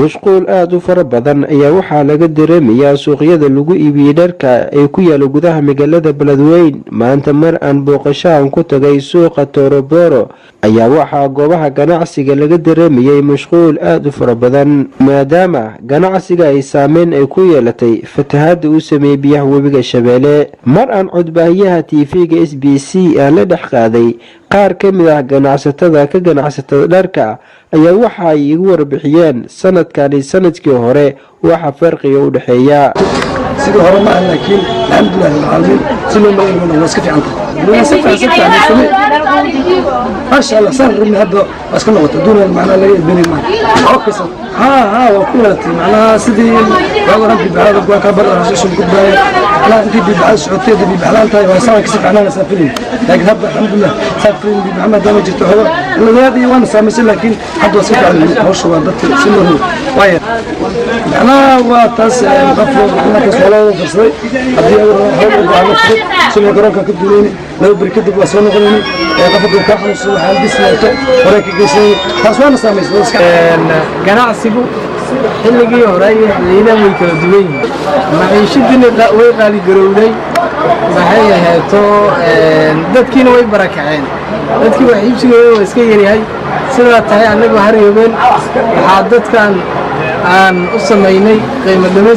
mashquul aada u fara badan ayaa waxaa laga dareemayaa suuqyada lagu iibiyey dharka ee ku yaala gudaha magaalada beledweyn maanta mar aan booqashahan ku tagay suuqa toroboro ayaa waxaa goobaha ganacsiga laga dareemayay mashquul aada u fara badan maadaama ganacsiga ay saameyn ay ku yeelatay fatahaada uu sameeyey biyaha webiga shabeelle mar aan codbaahiyaha tv-ga s b c aan la dhex qaaday qaar ka mid ah ganacsatada ka ganacsatada dharka ayaa waxa ay igu warbixiyeen sanadkani sanadkii hore waxa farqiga u dhexeeya sidii hore ma aha laakiin alxamdulilah rabbilcaalamiin si loo malaynayna waa iska fiican tahay maasha allah saan rabni hadda waa iska noqota duunan macnaha laga edbeni maa okaysa haa haa waa ku yeelatay macnaha sidii waago dhan bibaxada kuwaan kaa bar rasushan gudbaaya macnaha intii bibaxada socotay hadda bibaxlaan tahay waa saan kasi fiicnaana saa filin laakiin hadda alxamdulilah saa filin bibaxa maadaama jirto xogo layaad iyo waana saamaysay laakiin hadda waa iska fiican hawsha waa dadka si loo rabo waaya macnaha waa taas qofka markaas waa loo farsaday haddii howl u baahdo fudud sida garoonka ka duuleyni laba beri kadib waa soo noqonayni qofka duu kaa xanuunsado waxaan bis leeto horey ka geysanayni taas waana saamaysay ganacsigu xilligii hore iyo xilliyadan way kala duwan yihiin maciishadiina way qaaligarowday maxay aheeto dadkiina way barakaceen dadkii wax iibsigooda waa iska yaryahay sidaa tahay annagu haryoobeen waxaa dadkan aan u samaynay qiimo dhimis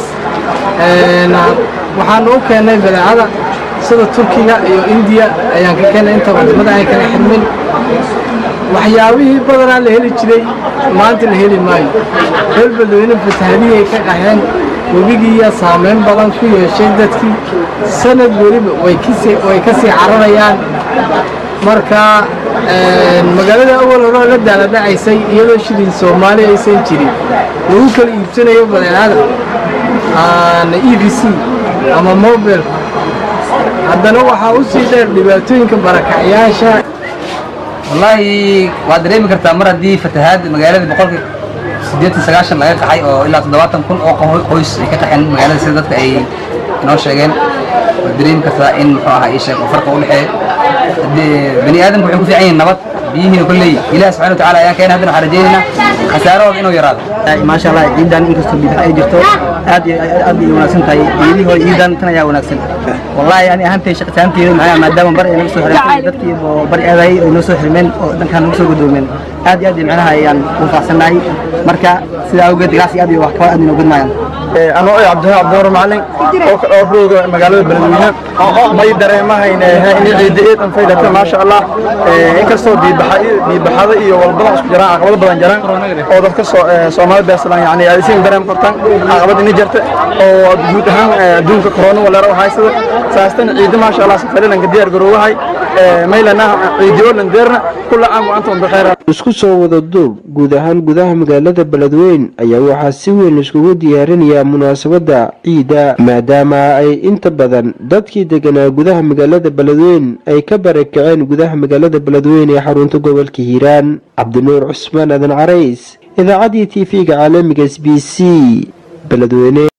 waxaanu u keennay badeecada sida turkiga iyo indiya ayaan ka keennay inta wadamada ay kala xirmin waxyaabihii badanaa la heli jiray maanta la heli maayo reer beledweyne fatahadihii ay ka qaxeen webigiiya saameyn badan ku yeeshay dadkii sanad weliba way ka sii cararayaan marka magaalada awal horeo la daaladhacaysay iyadoo shilin soomaali aysan jirin lagu kala iibsanayo badeecada e b c ama mobile haddana waxaa u sii dheer dhibaatooyinka barakacyaasha wallaahi waad dareemi kartaa mar haddii fatahaad magaalada boqolkii siddeetan sagaashan laga qaxay oo ilaa toddobaatan kun oo qoys ay ka qaxeen magaalada sida dadka ay inoo sheegeen waad dareemi kartaa in muxuu ahaa ii sheeg oo farqa u dhexeeya bani aadamku waxay ku fiican yihiin nabad biyihiina kolley ilaah subxana wa tacaala ayaan keenay haddana waxaan rajaynaynaa khasaarahooda inuu yaraado maasha allah ciidan inkastoo bidax ay jirto aad iyo aad ay wanaagsan tahay ciidihii hore ciidan tan ayaa wanaagsan wallahi ani ahaantay shaqitaanteeda maxaa maadaama bari ay naga soo xireen dadkii oo bari aadayay ay noo soo xirmeen oo dhankaan naga soo gudoomeen aad iyo aad macnaha ayaan u faaxsannahay marka sidaa awgeed ganacsi aad iyo wax kaba aad inoo gudmayaan anoo ay cabdihaab cabdiwar macalin oo rooga magaalada beledweyne may dareemahayn in ciidda eed an faydata maasha allah inkastoo biibaxada iyo walbadan isku jiraan caqabado badan jiraan oo dadka soomaalida beeslan yani ay siin dareem kartaan caqabad ini jirta oo guud ahaan adduunka corona waleero haysada saastan ciidda maasha allah safarilanka diyaar garoowahay maylana ciidiyo landeerna kula caam wa antum bikheer isku soo wada duub guud ahaan gudaha magaalada beledweyn ayaa waxaa si weyn iskugu diyaarinayaa munaasabadda ciida maadaama ay inta badan dadkii deganaa gudaha magaalada beledweyn ay ka barakaceen gudaha magaalada beledweyn ee xarunta gobolka hiiraan cabdinuur cusmaan adan carays idaacaddii t v-ga caalamiga s b c beledweyne